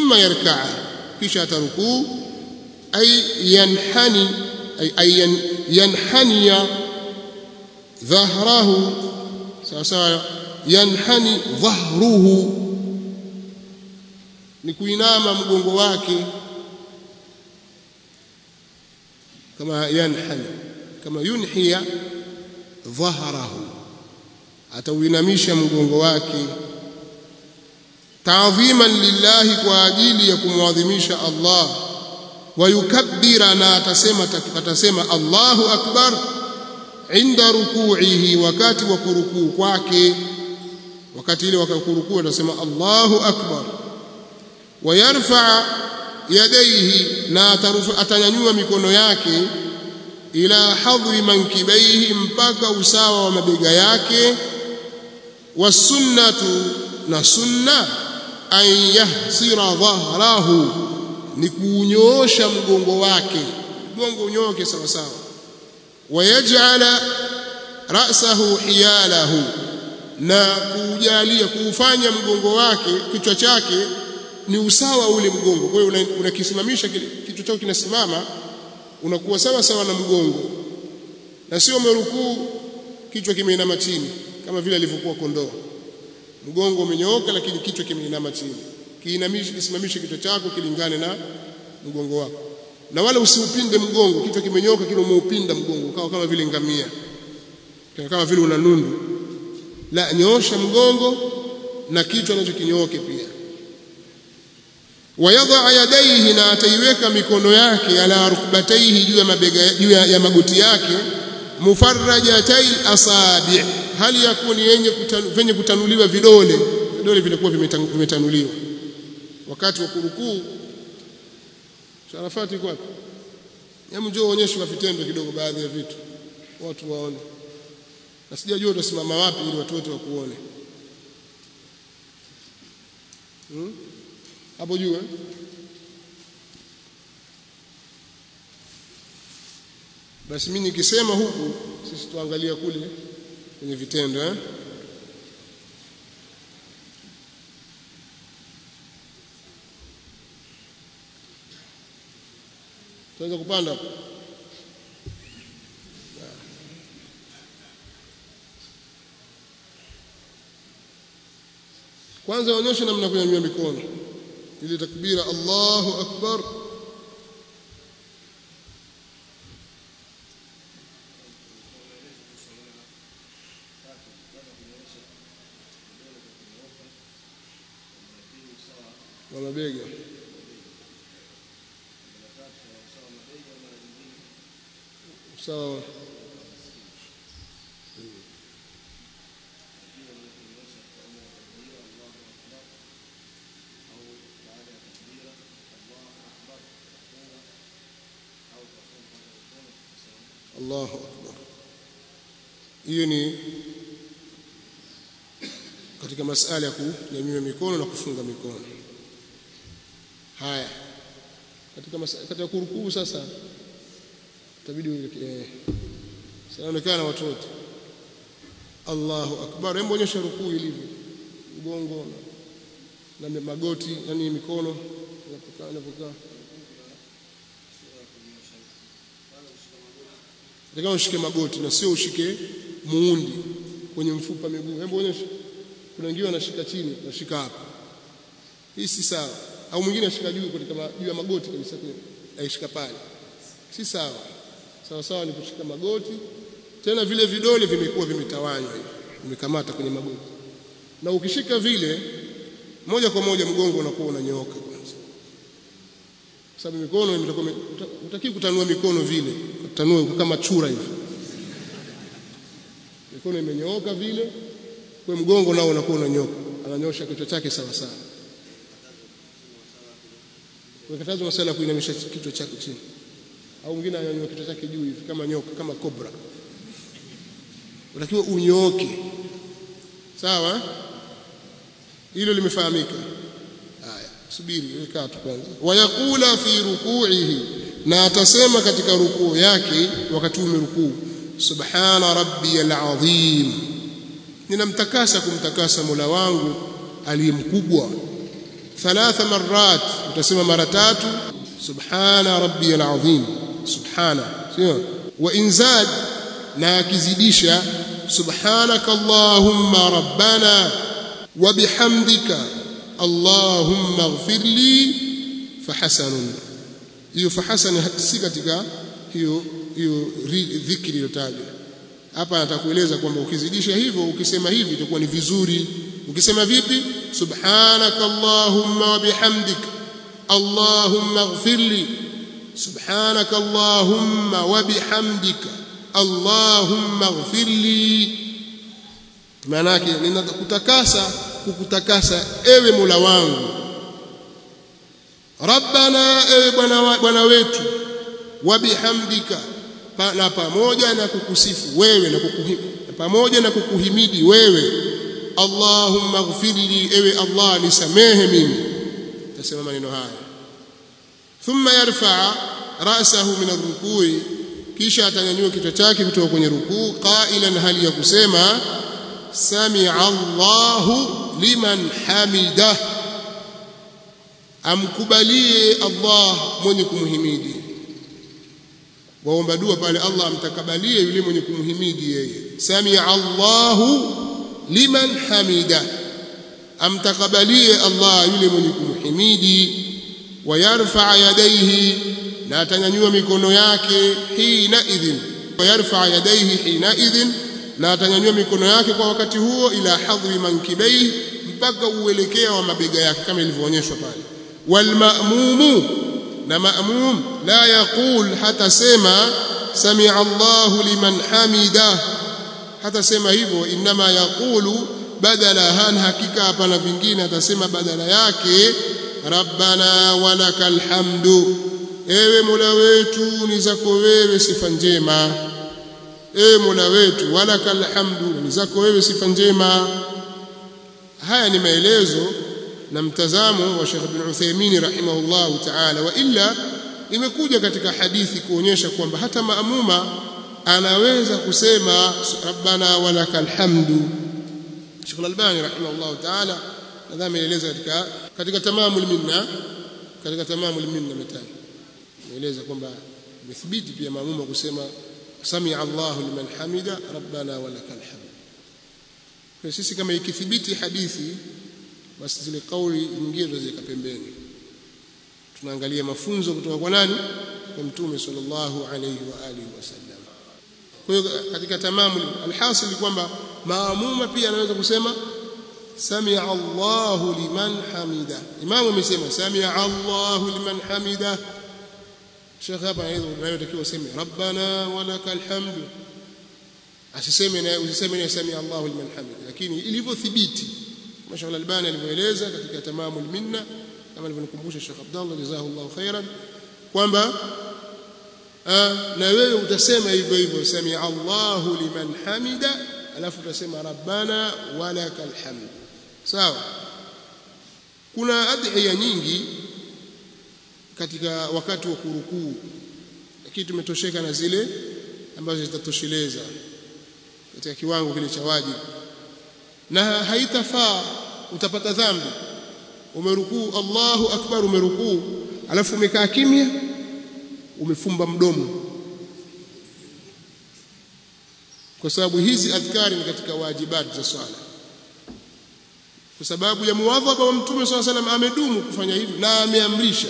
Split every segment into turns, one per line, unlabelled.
thumma yarkaa kisha atarukuu ay yanhani ay, ay yanhaniya dhahrahu sawa sawa yanhani dhahruhu ni kuinama mgongo wake kama yanhani kama yunhiya dhahrahu atauinamisha mgongo wake taadhiman lillahi kwa ajili ya kumwadhimisha Allah wayukabbira na atasema atasema Allahu akbar inda ruku'ihi wakati wa kurukuu kwake wakati ile wakakurukuu atasema Allahu akbar wayarfa yadaihi na atanyanyua mikono yake ila hadhi mankibaihi mpaka usawa wa mabega yake wasunnatu na sunna an yahsira dhahrahu ni kuunyoosha mgongo wake mgongo unyoke sawa sawa wayaj'ala ra'sahu hiyalahu na kuujalia kuufanya mgongo wake kichwa chake ni usawa ule mgongo kwa hiyo unakisimamisha kichwa chako kinasimama unakuwa sawa sawa na mgongo na sio umerukuu kichwa kimeinama chini kama vile alivyokuwa kondoo mgongo umenyooka lakini kichwa kimeinama chini kiinamishe kisimamishe kichwa chako kilingane na mgongo wako na wala usiupinde mgongo kichwa kimenyoka kile umeupinda mgongo ukawa kama vile ngamia kama vile una nundu la nyoosha mgongo na kichwa nacho kinyooke pia wayadha yadaihi na ataiweka mikono yake ala rukbataihi juu ya mabega juu ya magoti yake mufarrajatai asabi hali ya kuwa ni yenye kutanu, venye kutanuliwa vidole vidole vinakuwa vimetanuliwa wakati wa kurukuu sharafati kwa hebu njoo uonyeshe kwa vitendo kidogo baadhi ya vitu watu waone na sijajua utasimama wapi ili watu wote wakuone hmm? hapo juu eh? basi mimi nikisema huku sisi tuangalia kule kwenye vitendo eh? tunaweza kupanda hapo kwanza onyesha namna kunyanyua mikono ile takbira Allahu akbar wa mabega sawa Allahu akbar hiyo ni katika masala ya kunyanyua mikono na kufunga mikono haya katika masala katika kurukuu sasa itabidi eh sanaonekana watu wote Allahu akbar hebu onyesha rukuu ilivyo mgongo na, na magoti yani mikono inapokaa inapokaa Nataka ushike magoti na sio ushike muundi kwenye mfupa miguu. Hebu onyesha. Kuna wengine wanashika chini, wanashika hapa. Hii si sawa. Au mwingine anashika juu katika juu ya magoti kabisa kule. Aishika pale. Si sawa. Sawa sawa ni kushika magoti. Tena vile vidole vimekuwa vimetawanywa hivi. Vimekamata kwenye magoti. Na ukishika vile moja kwa moja mgongo unakuwa unanyooka kwanza. Sababu mikono imetakuwa utaki kutanua mikono vile kutanua kama chura hivi mikono imenyooka vile kwa mgongo nao unakuwa unanyoka ananyosha kichwa chake sawa sawa Umekatazwa masala ya kuinamisha kichwa chake chini au mwingine ananyanyua kichwa chake juu hivi kama nyoka kama kobra unatakiwa unyooke sawa hilo limefahamika haya subiri weka tu kwanza wayakula fi ruku'ihi na atasema katika rukuu yake wakati umerukuu subhana rabbiyal azim ninamtakasa kumtakasa Mola wangu aliyemkubwa thalatha marrat utasema mara tatu subhana rabbiyal azim subhana sio wa inzad na akizidisha subhanaka allahumma rabbana wa bihamdika allahumma ighfir li fahasanun hiyo fahasan si katika hiyo hiyo dhikri iliyotajwa hapa atakueleza kwamba ukizidisha hivyo ukisema hivi itakuwa ni vizuri ukisema vipi subhanaka allahumma wa bihamdika allahumma ighfir li subhanaka allahumma wa bihamdika allahumma ighfir li maana yake ninakutakasa kukutakasa ewe Mola wangu rabbana ewe bwana bwana wetu wa bihamdika na pamoja na kukusifu wewe na kukuhimidi pamoja na kukuhimidi wewe Allahumma ighfirli ewe Allah nisamehe mimi tasema maneno haya thumma yarfa ra'sahu min ar-ruku'i kisha atanyanyua kichwa chake kutoka kwenye rukuu qailan hali ya kusema sami'a Allahu liman hamida amkubalie Allah mwenye kumhimidi waomba dua pale Allah amtakabalie yule mwenye kumhimidi yeye samia Allahu liman hamida amtakabalie Allah yule mwenye kumhimidi wayarfa yadaihi na atanyanyua mikono yake hina idhin wayarfa yadaihi hina idhin na atanyanyua mikono yake kwa wakati huo ila hadhri mankibaihi mpaka uelekea wa mabega yake kama ilivyoonyeshwa pale walmamumu na maamum la yaqul hata sema sami'a Allahu liman hamida hata sema hivyo inma yaqulu badala han hakika hapana vingine atasema badala yake rabbana walakal hamdu ewe mola wetu ni zako wewe sifa njema ewe mola wetu walakal hamdu ni zako wewe sifa njema haya ni maelezo na mtazamo wa Sheikh bin Uthaymeen rahimahullah ta'ala wa illa imekuja katika hadithi kuonyesha kwamba hata maamuma anaweza kusema rabbana walakal hamdu Sheikh Al-Albani rahimahullah ta'ala nadhani ameeleza katika katika tamamul minna katika tamamul minna mitani ameeleza kwamba imethibiti pia maamuma kusema samia Allahu liman hamida rabbana walakal hamd kwa sisi kama ikithibiti hadithi basi zile kauli nyingine tuziweka pembeni tunaangalia mafunzo kutoka kwa nani kwa mtume sallallahu alayhi wa alihi wasallam kwa hiyo katika tamamu alhasil kwamba maamuma pia anaweza kusema samia Allahu liman hamida imamu amesema samia Allahu liman hamida Sheikh hapa anayotakiwa useme rabbana walakal hamdu asiseme na usiseme na samia Allahu liman hamida lakini ilivyothibiti Masha Allah Albani alivyoeleza katika tamamul minna kama alivyonikumbusha Sheikh Abdullah jazahullahu khairan kwamba na wewe utasema hivyo hivyo samia Allahu liman hamida alafu utasema rabbana walakal hamd sawa kuna adhiya nyingi katika wakati wa kurukuu lakini tumetosheka na zile ambazo zitatosheleza katika kiwango kile cha wajibu na haitafaa utapata dhambi umerukuu Allahu akbar umerukuu alafu umekaa kimya umefumba mdomo kwa sababu hizi adhkari ni katika wajibat za swala kwa sababu ya muwadhaba wa mtume swalla salam amedumu kufanya hivyo na ameamrisha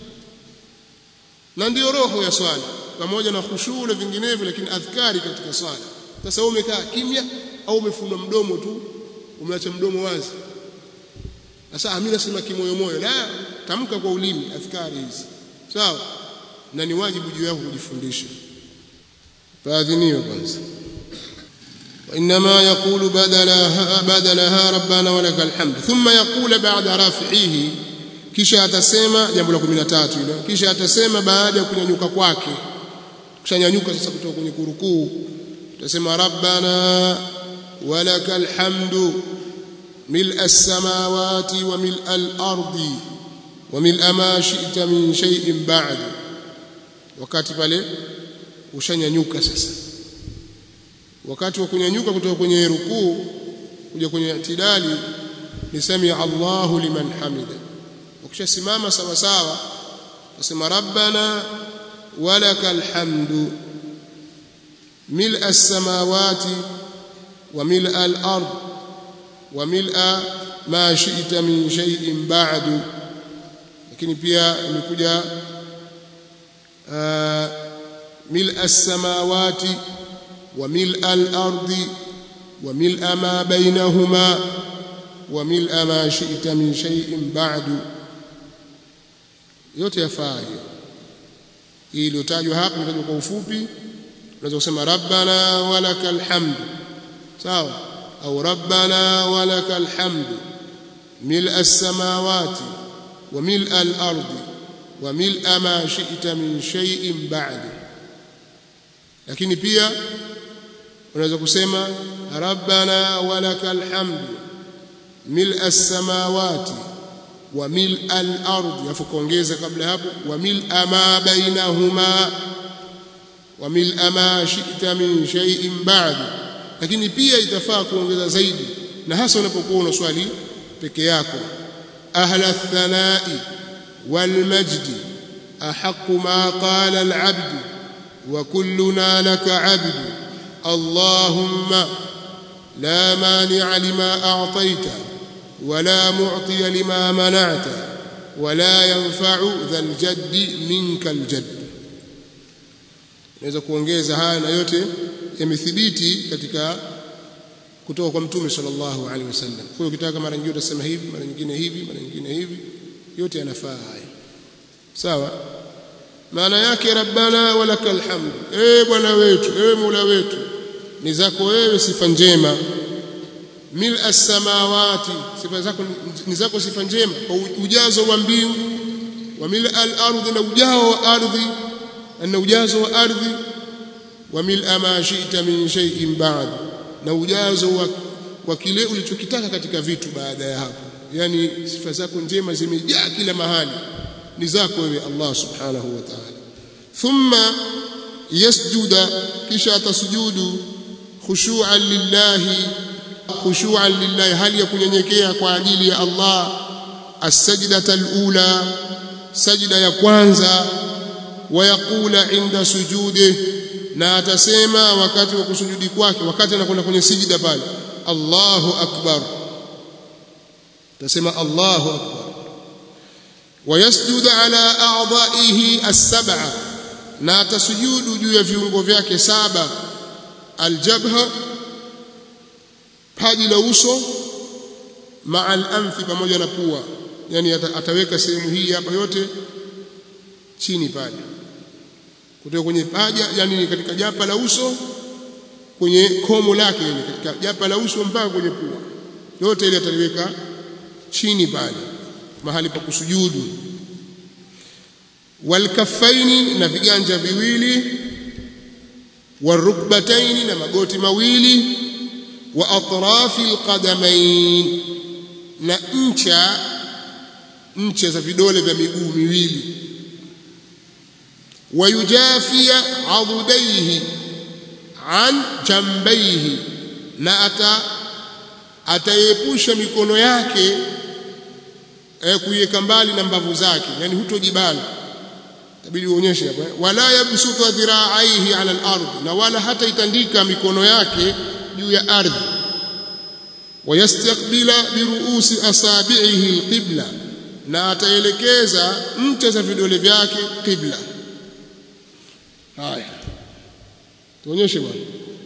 na ndiyo roho ya swala pamoja na khushu na vinginevyo lakini adhkari katika swala sasa wewe umekaa kimya au umefunga mdomo tu umeacha mdomo wazi sasa mimi nasema kimoyo moyo la tamka kwa ulimi adhkari hizi sawa na ni wajibu juu yako kujifundisha faadhiniwe kwanza وإنما يقول بدلها, بدلها ربنا ولك الحمد ثم يقول بعد رفعه kisha atasema jambo la 13 hilo kisha atasema baada ya kunyanyuka kwake kushanyanyuka sasa kutoka kwenye kurukuu utasema rabbana walakal hamdu ملء السماوات وملء الأرض وملء ما شئت من شيء بعد wakati pale ushanyanyuka sasa wakati wa kunyanyuka kutoka kwenye rukuu kuja kwenye itidali ni samia Allahu liman hamida ukishasimama sawa sawa utasema rabbana walakal hamdu mil'a as-samawati wa mil'a al-ard wa mil'a ma shi'ta min shay'in ba'du lakini pia imekuja mil'a as-samawati wa mil'a al-ardi wa mil'a ma bainahuma wa mil'a ma shi'ta min shay'in ba'du yote yafaa hiyo hii iliyotajwa hapa imetajwa kwa ufupi unaweza kusema rabbana walakal hamdu sawa au rabbana walakal hamdu mil'a as-samawati wa mil'a al-ardi wa mil'a ma shi'ta min shay'in ba'du lakini pia unaweza kusema rabbana walakal hamdu mil'a as-samawati wa mil'a al-ardi afu kuongeza kabla hapo wa mil'a ma bainahuma wa mil'a ma shi'ta min shay'in ba'du lakini pia itafaa kuongeza zaidi na hasa unapokuwa unaswali peke yako ahla thanai wal majdi ahqqu ma qala al 'abd wa kulluna laka 'abd allahumma la mani'a lima a'tayta ولا معطي لما منعت ولا ينفع ذا الجد منك الجد naweza kuongeza haya na yote yamethibiti katika kutoka kwa mtume sallallahu alaihi wasallam kwa hiyo ukitaka mara nyingine utasema hivi mara nyingine hivi mara nyingine hivi yote yanafaa haya sawa maana yake rabbana walakal hamd eh bwana wetu eh mola wetu ni zako wewe sifa njema mil as-samawati sifa zako ni zako sifa njema kwa ujazo wa mbingu wa mil al-ardhi na ujao wa ardhi na ujazo wa ardhi wa mil ma shi'ta min shay'in ba'd na ujazo wa, wa kile ulichokitaka katika vitu baada ya hapo yani sifa zako njema zimejaa kila mahali ni zako wewe Allah subhanahu wa ta'ala thumma yasjuda kisha atasujudu khushu'an lillahi khushu'an lillahi hali ya kunyenyekea kwa ajili ya Allah as-sajdata al-ula sajda ya kwanza wayaqula inda sujudi na atasema wakati wa kusujudi kwake wakati anakwenda kwenye sijida pale Allahu akbar atasema Allahu akbar wayasjudu ala a'dha'ihi as-sab'a na atasujudu juu ya viungo vyake saba aljabha paji la uso maa al-anfi pamoja na pua yani ataweka sehemu hii hapa yote chini pale kutoka kwenye paja yani katika japa la uso kwenye komo lake yani katika japa la uso mpaka kwenye pua yote ile ataliweka chini pale mahali pa kusujudu walkaffaini na viganja viwili warukbataini na magoti mawili wa atrafi alqadamain na ncha ncha za vidole vya miguu miwili wayujafia adudaihi an jambaihi na ata ataepusha mikono yake eh, kuiweka mbali na mbavu zake yani hutojibana tabidi uonyeshe hapa wala yabsutu dhira'aihi ala al-ardh na wala hata itandika mikono yake juu ya ardhi wayastakbila biruusi asabi'ihi alqibla na ataelekeza ncha za vidole vyake qibla haya tuonyeshe bwana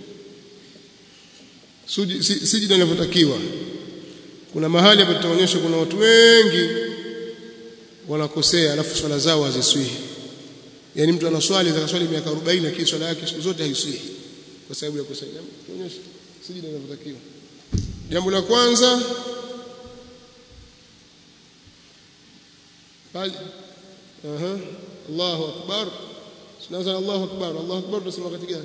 sijida inavyotakiwa kuna mahali hapa tutaonyesha kuna watu wengi wanakosea alafu swala zao haziswihi yani mtu anaswali akaswali miaka 40 lakini swala yake siku zote haiswihi kwa sababu ya kusema tuonyeshe sijida inavyotakiwa jambo la kwanza bali aha Allahu akbar tunaanza Allahu akbar Allahu akbar tunasema wakati gani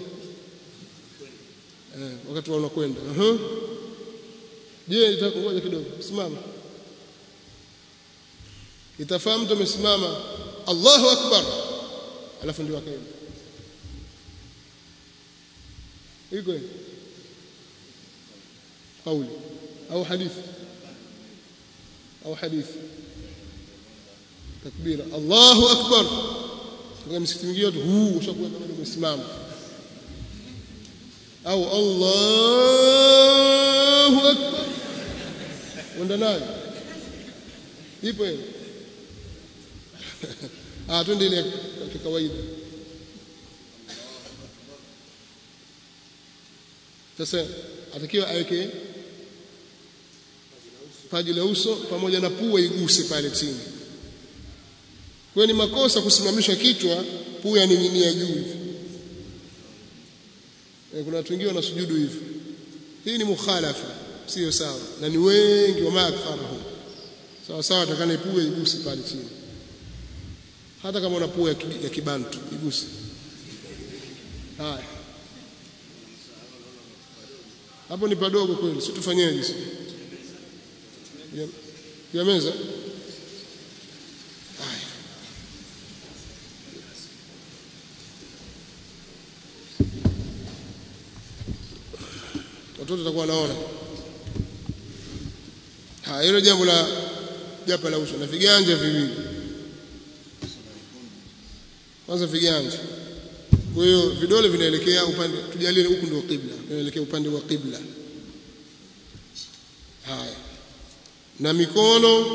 eh wakati wa unakwenda aha je itakungoja kidogo simama itafahamu mtu amesimama Allahu akbar alafu ndio akaenda iko kauli au hadithi au hadithi takbira Allahu akbar kwa msikiti mwingine watu huu ushakuwa kama umesimama au Allahu akbar wenda nayo ipo hiyo ah twende ile ya kawaida sasa atakiwa aweke paji la uso pamoja na pua iguse pale chini kwa ni makosa kusimamisha kichwa pua yaning'inia juu hivi kuna watu wengine wanasujudu hivi hii ni mukhalafa sio sawa na ni wengi wa maakfarahum sawa sawa atakana pua iguse pale chini hata kama una pua ya kibantu iguse haya hapo ni padogo kweli si tufanyeje sisi ya, ya meza haya watoto watakuwa wanaona haya hilo jambo la japa la uso na viganja viwili kwanza viganja kwa hiyo vidole vinaelekea upande tujalie huku ndio qibla vinaelekea upande wa qibla haya na mikono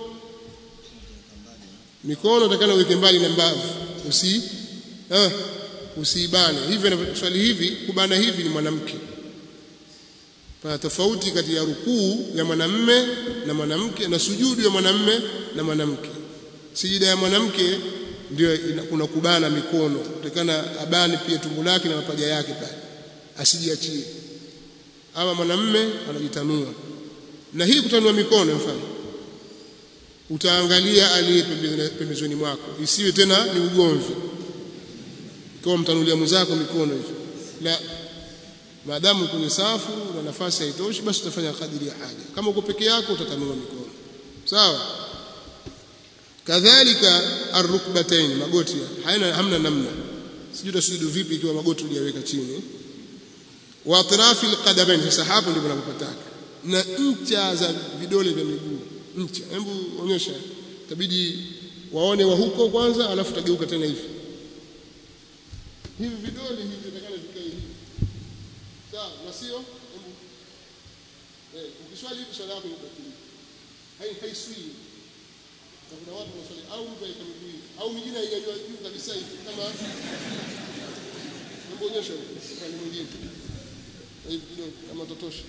mikono takana uweke mbali na mbavu usi eh, usiibane hivi swali hivi kubana hivi ni mwanamke pana tofauti kati ya rukuu ya mwanamme na mwanamke na sujudu ya mwanamme na mwanamke sijida ya mwanamke ndio kuna kubana mikono kutakana abani pia tumbo lake na mapaja yake pale asijiachie ama mwanamme anajitanua na hii kutanua mikono mfano utaangalia aliye pembezoni mwako isiwe tena ni ugomvi kwa mtanulia mwenzako mikono hivi la maadamu kwenye safu na nafasi haitoshi basi utafanya kadiri ya haja kama uko peke yako utatanua mikono sawa kadhalika arrukbatain magoti haina hamna namna sijui utasujudu vipi ikiwa magoti hujaweka chini wa atrafi alqadamain sasa hapo ndipo napopataka na ncha za vidole vya miguu ncha hebu onyesha itabidi waone wa huko kwanza alafu tageuka tena hivi hivi vidole hivi vitakana vikae hivi sawa na sio hebu eh ukiswali hivi swala yako inabatilika hai haiswi na kuna watu wanaswali au mtu aika miguu au mingine haijajua juu kabisa hivi kama hebu onyesha upande mwingine hivi kidogo kama totosha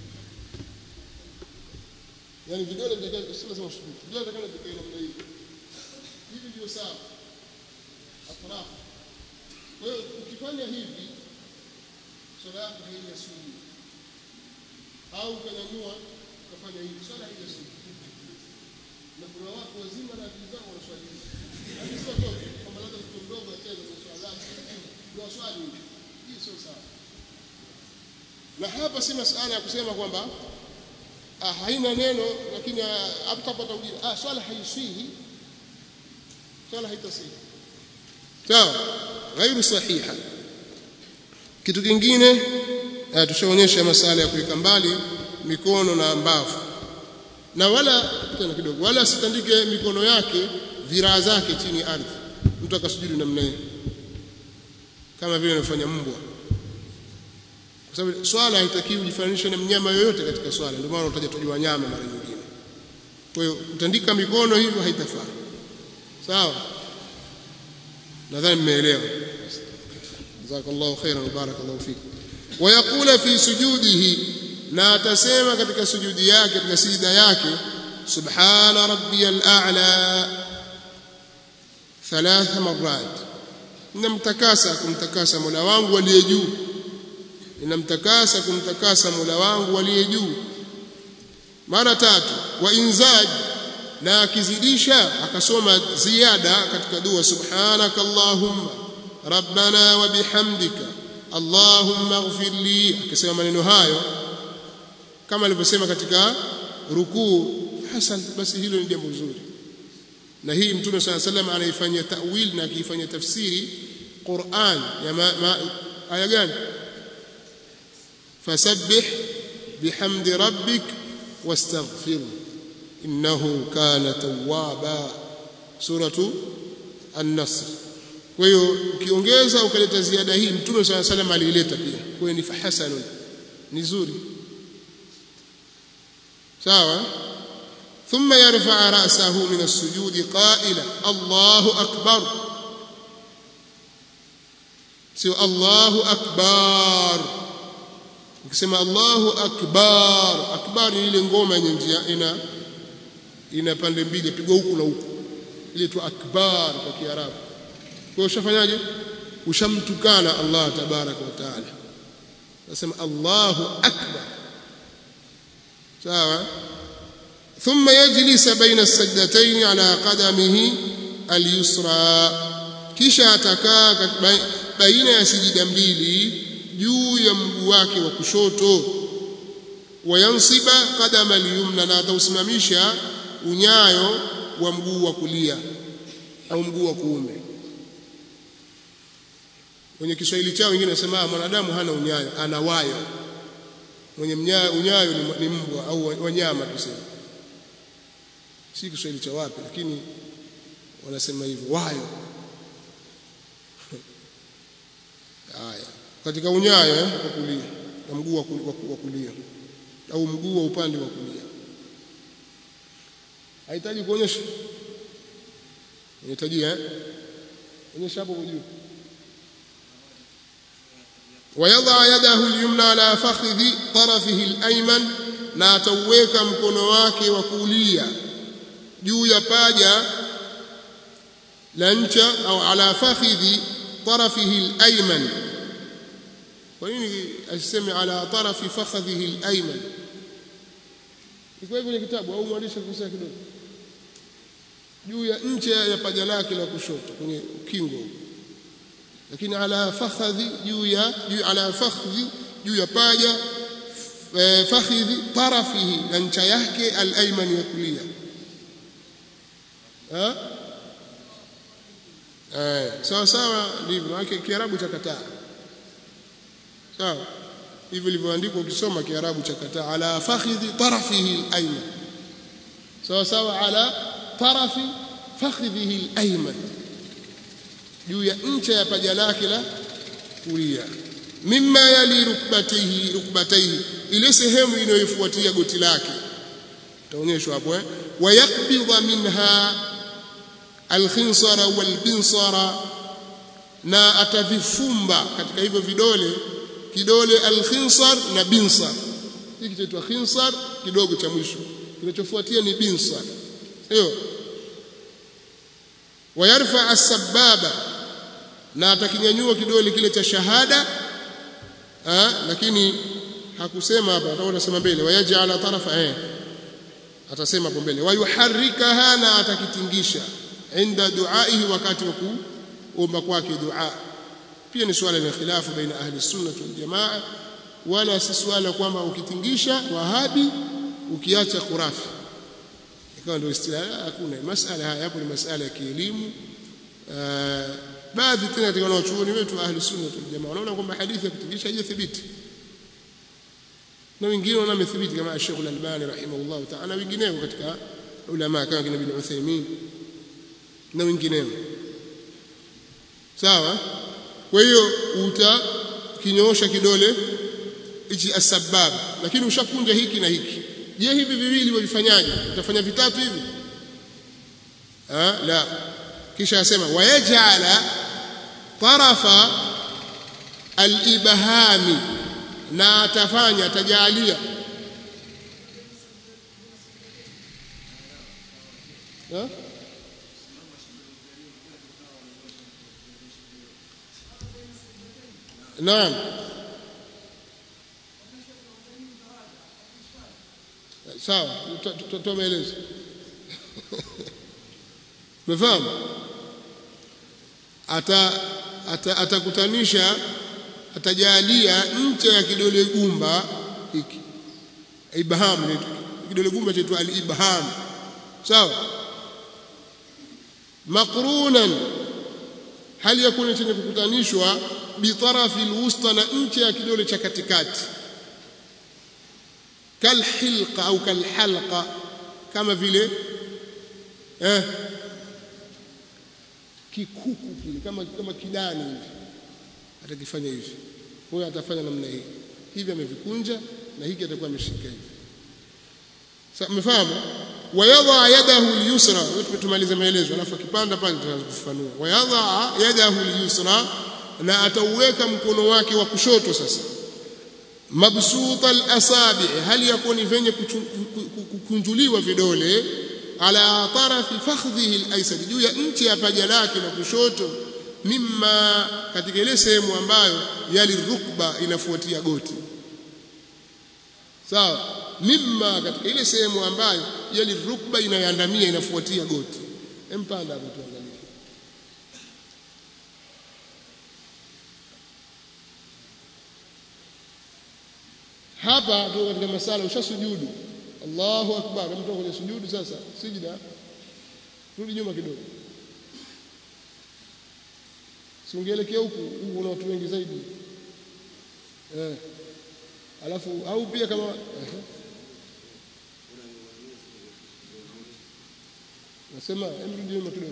yani vidole vitakaje sio lazima ushuku vidole vitakaje vikae namna hii hivi ndio sawa atrafu kwa hiyo ukifanya hivi swala yako haijasudi au ukanyanyua ukafanya hivi swala haijasudi na kuna watu wazima na akili zao wanaswali hivi lakini sio toke kwamba labda mtoto mdogo acheze na swala ndio swali hii sio sawa na hapa si masala ya kusema kwamba ah, haina neno lakini hatapata ujira ah, swala haiswihi swala haitasihi sawa ghairu sahiha kitu kingine tushaonyesha masala ya kuweka mbali mikono na mbavu na wala tena kidogo wala asitandike mikono yake viraa zake chini ardhi mtu akasujudu namna hiyo kama vile anafanya mbwa kwa sababu swala haitakiwi ujifananishe na mnyama yoyote katika swala ndio maana utaja tuji wanyama mara nyingine kwa hiyo kutandika mikono hivyo haitafaa sawa nadhani mmeelewa jazakallahu khairan wa barakallahu fik wayaqula fi sujudihi na atasema katika sujudi yake katika sijida yake subhana rabbiyal a'la thalatha marrat namtakasa kumtakasa mola wangu aliye juu ninamtakasa kumtakasa mola wangu aliye juu mara tatu wa inzaj na akizidisha akasoma ziada katika dua subhanaka allahumma rabbana wa bihamdika allahumma ighfir li akisema maneno hayo kama alivyosema katika rukuu hasan basi hilo ni jambo zuri na hii mtume swalla sallam anaifanyia ta'wil na akiifanyia tafsiri Qur'an ya ma, ma, aya gani fasabbih bihamdi rabbik wastaghfir innahu kana tawwaba suratu an-nasr kwa hiyo ukiongeza ukaleta ziada hii mtume swalla salam aliileta pia kwa hiyo ni fahasanun ni zuri sawa ثم يرفع رأسه من السجود قائلا الله أكبر سوى الله أكبر ukisema Allahu akbar akbar ni ile ngoma yenye njia ina ina pande mbili pigwa huku na huku ile tu akbar kwa kiarabu kwa hiyo ushafanyaje ushamtukana Allah tabaraka wa taala nasema Allahu akbar sawa ثم يجلس بين السجدتين على قدمه اليسرى kisha atakaa baina ya sijida mbili juu ya mguu wake wa kushoto wayansiba qadama al-yumna na atausimamisha unyayo wa mguu wa kulia au mguu wa kuume kwenye Kiswahili chao wengine wanasema mwanadamu hana unyayo ana wayo mwenye mnyayo, unyayo ni, ni mbwa au wanyama tuseme si Kiswahili cha wapi lakini wanasema hivyo wayo haya katika unyayo wa kulia na mguu wa kulia au mguu wa upande wa kulia hahitaji kuonyesha inahitaji eh onyesha hapo juu ويضع يده اليمنى على فخذ طرفه الأيمن na atauweka mkono wake wa kulia juu ya paja la ncha au ala fakhidhi tarafihi al-ayman kwa nini asiseme ala tarafi fakhadhihi al-ayman iko hivyo kwenye kitabu au mwandishi kusema kidogo juu ya ncha ya paja lake la kushoto kwenye ukingo lakini ala fakhadhi juu ya juu ala fakhadhi juu ya paja fakhidhi tarafihi na ncha yake al-ayman ya kulia ha eh sawa sawa ndivyo wake kiarabu cha kataa sawa hivyo ilivyoandikwa ukisoma kiarabu cha kataa ala fakhidhi tarafihi al-ayman sawa sawa ala tarafi fakhidhihi al-ayman juu ya ncha ya paja lake la kulia mimma yali rukbatihi rukbataihi ile sehemu inayofuatia goti lake taonyeshwa hapo eh wayakbidha minha alkhinsara walbinsara na atavifumba katika hivyo vidole kidole alkhinsar na binsar hiki kinaitwa khinsar kidogo cha mwisho kinachofuatia ni binsar hiyo wayarfa as-sababa na atakinyanyua kidole kile cha shahada ha, lakini hakusema hapa atakuwa anasema mbele wayaj'ala tarafa eh atasema hapo mbele wayuharrikaha na atakitingisha inda duaihi wakati wa kuomba kwake dua pia ni swala la khilafu baina ahli sunna wal jamaa wala si swala kwamba ukitingisha wahabi ukiacha khurafi ikawa ndio istilahi hakuna masala haya hapo ni masala ya kielimu baadhi tena katika wanachuoni wetu ahli sunna wal jamaa wanaona kwamba hadithi ya kutingisha haijathibiti na wengine wana methibiti kama Sheikh Al-Albani rahimahullah ta'ala wengineo katika ulama kama kina Ibn Uthaymeen na wengineo sawa kwa hiyo utakinyoosha kidole hichi asbab lakini ushakunja hiki na hiki je hivi viwili wavifanyaje utafanya vitatu hivi ah la kisha asema wayaj'ala tarafa al-ibhami na atafanya atajalia ha? Naam sawa tutoa maelezo umefahamu ata atakutanisha atajalia ncha ya kidole gumba hiki ibham kidole gumba chaitwa al-ibham sawa maqrunan hali yakuna chenye kukutanishwa bitarafi alwusta na ncha ya kidole cha katikati kalhilqa au kalhalqa kama vile eh kikuku kile kama kama kidani hivi atakifanya hivi huyo atafanya namna hii hivi amevikunja na hiki atakuwa ameshika hivi sasa mmefahamu wayadha yadahu al-yusra tumalize maelezo alafu akipanda pale tutaanza kufafanua wayadha yadahu al-yusra na atauweka mkono wake wa kushoto sasa mabsuta al-asabi hali yakuni venye kukunjuliwa vidole ala tarafi fakhdhihi al-aysar juu ya nchi ya paja lake la kushoto mimma katika ile sehemu ambayo yali rukba inafuatia goti sawa mimma katika ile sehemu ambayo yali rukba inayoandamia inafuatia goti empanda hapo tuangalie hapa tu katika masala ushasujudu Allahu akbar mtu kwenye sujudu sasa sijida rudi nyuma kidogo siungeelekea huku huku kuna watu wengi zaidi eh alafu au pia kama eh. nasema rudi nyuma kidogo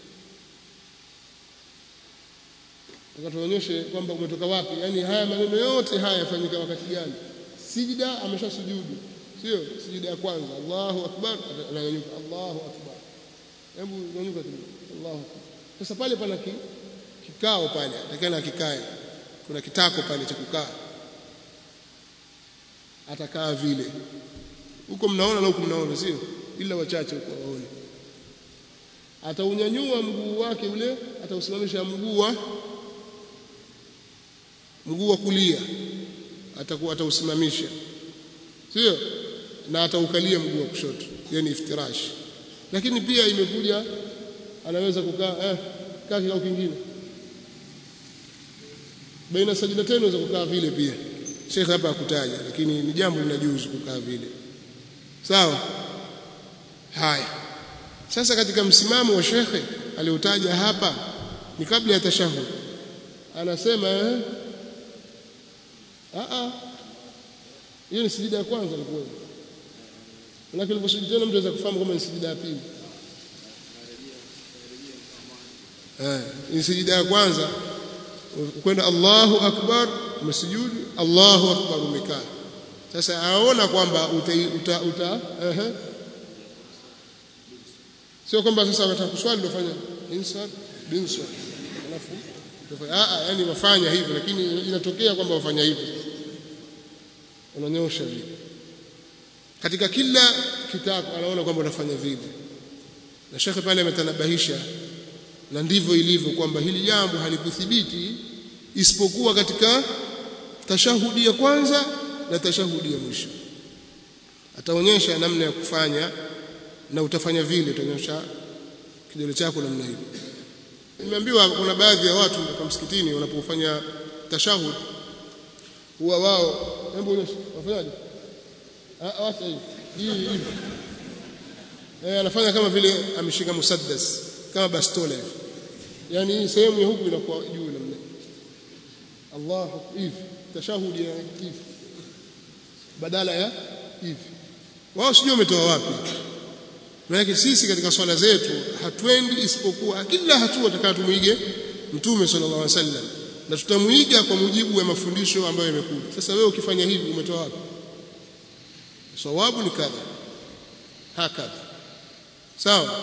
tuonyeshe kwamba umetoka wapi yani haya maneno yote haya yafanyika wakati gani sijida ameshasujudu sio sijida ya kwanza Allahu akbar ananyanyuka Allahu akbar hebu nyanyuka kidogo Allahu akbar sasa pale pana ki, kikao pale atakana kikae kuna kitako pale cha kukaa atakaa vile huko mnaona na huko mnaona sio ila wachache huko waone ataunyanyua mguu wake ule atausimamisha mguu wa mguu wa kulia atakuwa atausimamisha sio na ataukalia mguu wa kushoto yani iftirash lakini pia imekuja anaweza kukaa eh kaa kikao kingine baina sajdateni unaweza kukaa vile pia Sheikh hapa akutaja lakini ni jambo linajuzu kukaa vile sawa haya sasa katika msimamo wa shekhe aliotaja hapa ni kabla ya tashahud anasema eh a a hiyo ni sijida ya kwanza ilikuwa lakini uliposujudi tena mtu anaweza kufahamu kama ni sijida ya pili eh ni sijida ya kwanza kwenda Allahu akbar umesujudu Allahu akbar umekaa sasa aona kwamba uta, uta, uta uh sio kwamba sasa wataka kuswali ndio fanya insad binsad alafu utafanya a yani wafanya hivyo lakini inatokea kwamba wafanya hivyo unanyosha vile katika kila kitabu anaona kwamba unafanya vile na shekhe pale ametanabahisha na ndivyo ilivyo kwamba hili jambo halikuthibiti isipokuwa katika tashahudi ya kwanza na tashahudi ya mwisho ataonyesha namna ya kufanya na utafanya vile utanyosha kidole chako namna hiyo nimeambiwa kuna baadhi ya watu kwa msikitini wanapofanya tashahud huwa wao hebu onyesha wafanyaje ah wacha hivi hii hivi eh anafanya kama vile ameshika musaddas kama bastola hivi yani hii sehemu ya huku inakuwa juu namna Allah hivi tashahudi ya hivi badala ya hivi wao sijui wametoa wapi maana sisi katika swala zetu hatwendi isipokuwa kila hatua tutakayotumwige mtume sallallahu alaihi wasallam na tutamuiga kwa mujibu wa mafundisho ambayo yamekuja sasa wewe ukifanya hivi umetoa wapi sawabu ni kadha hakadha sawa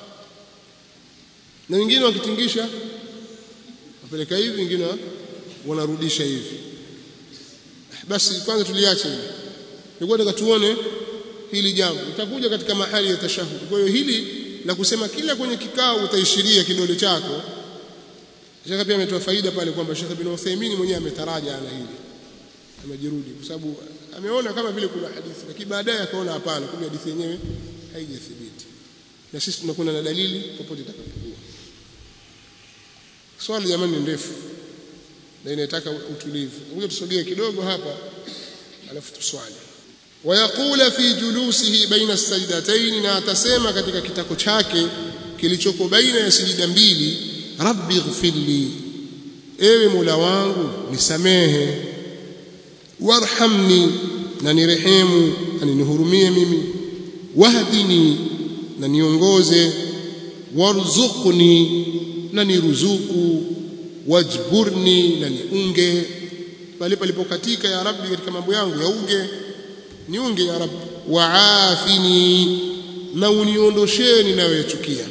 na wengine wakitingisha wapeleka hivi wengine wanarudisha hivi basi kwanza tuliache hili nilikuwa nataka tuone hili jambo itakuja katika mahali ya tashahudi kwa hiyo hili la kusema kila kwenye kikao utaishiria kidole chako Sheikh pia ametoa faida pale kwamba Sheikh bin Uthaymeen mwenyewe ametaraja ana hili amejirudi kwa sababu ameona kama vile kuna hadithi lakini baadaye akaona hapana kumbe hadithi yenyewe haijathibiti na sisi tunakwenda na dalili popote itakapokuwa swali jamani ni ndefu na inataka utulivu ngoja tusogee kidogo hapa alafu tuswali wayaqula fi julusihi baina sajdatayn na atasema katika kitako chake kilichoko baina ya sijida mbili rabbi ighfirli ewe mola wangu nisamehe warhamni na nirehemu na nihurumie mimi wahdini na niongoze warzuqni na niruzuku wajburni na niunge pale palipokatika ya rabbi katika mambo yangu yaunge niunge ya rabbi waafini na uniondosheni nayoyachukia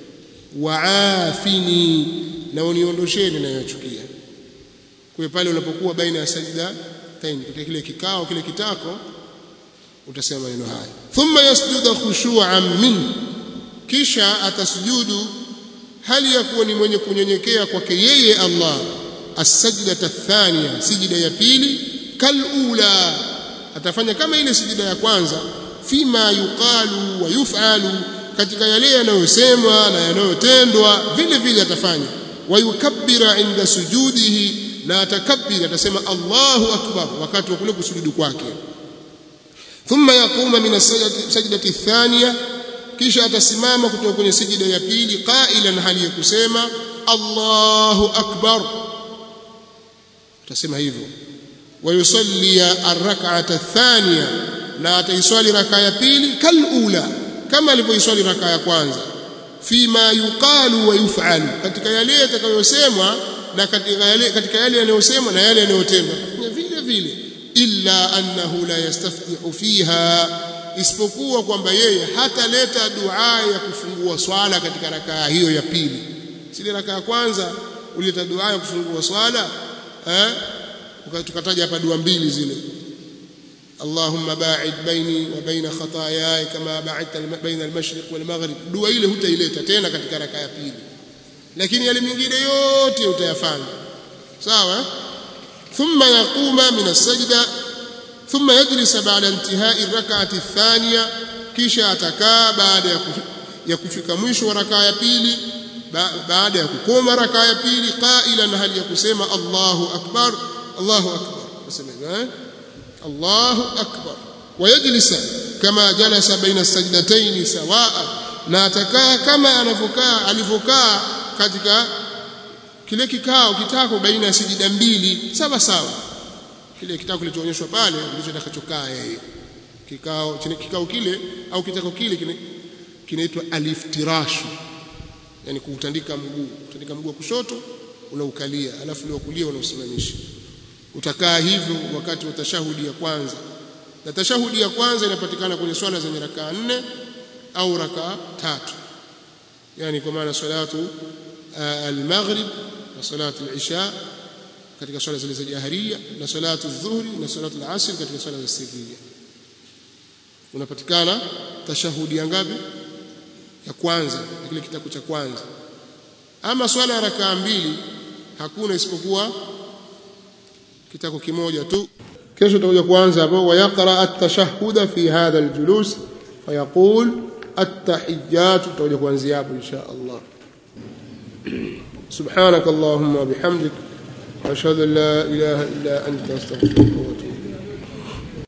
waafini na uniondosheni nayoyachukia kwa pale unapokuwa baina ya sajda tain katika kile kikao kile kitako utasema maneno haya thumma yasjudu khushu'an min kisha atasujudu hali ya kuwa ni mwenye kunyenyekea kwake yeye Allah as-sajdata athaniya sijida ya pili kalula atafanya kama ile sijida ya kwanza fima yuqalu wa yuf'alu katika yale yanayosemwa na yanayotendwa vile vile atafanya wa yukabbira inda sujudihi na atakabbir atasema Allahu akbar wakati wa kule kusujudu kwake thumma yaquma min as-sajdati athaniya kisha atasimama kutoka kwenye sijida ya pili qailan hali ya kusema Allahu akbar utasema hivyo wayusalli ar-rak'ata athaniya na ataiswali raka ya pili kalula kama alivyoiswali raka ya kwanza fima yuqalu wa yuf'alu katika yale yatakayosemwa na katika yale katika yale yanayosemwa na yale yanayotendwa vile vile illa annahu la yastaftihu fiha isipokuwa kwamba yeye hataleta dua ya kufungua swala katika rakaa hiyo ya pili sile rakaa ya kwanza ulileta dua ya kufungua swala eh tukataja hapa dua mbili zile اللهم باعد بيني وبين خطاياي كما باعدت بين المشرق والمغرب dua ile hutaileta tena katika raka ya pili lakini yale mengine yote utayafanya sawa thumma yaquma min as-sajda thumma yajlisa ba'da intihai ar-rak'ati ath-thaniya kisha atakaa baada ya kufika mwisho wa raka ya pili baada ya kukoma raka ya pili qailan hali ya kusema Allahu akbar Allahu akbar useme eh Allahu akbar wayajlisa kama jalasa baina sajdatayn sawaa na atakaa kama anavyokaa alivyokaa katika kile kikao kitako baina ya sijida mbili sawa sawa kile kitako kilichoonyeshwa pale ndicho atakachokaa yeye kikao kikao kile au kitako kile kinaitwa aliftirashu yani kuutandika mguu kutandika mguu wa kushoto unaukalia alafu ule wa kulia unausimamisha utakaa hivyo wakati wa tashahudi ya kwanza na tashahudi ya kwanza inapatikana kwenye swala zenye rakaa nne au rakaa tatu yani kwa maana salatu al-maghrib na salatu al-isha katika swala zile za jaharia na salatu adh-dhuhri na salatu al-asr katika swala za sirriya unapatikana tashahudi ya ngapi ya kwanza kile kitabu cha kwanza ama swala ya rakaa mbili hakuna isipokuwa kitako kimoja tu kesho tutakuja kuanza hapo wayaqra at-tashahhud fi hadha al-julus fayaqul at-tahiyyat tutakuja kuanzia hapo insha Allah سبحانك اللهم وبحمدك واشهد ان لا اله الا انت استغفرك واتوب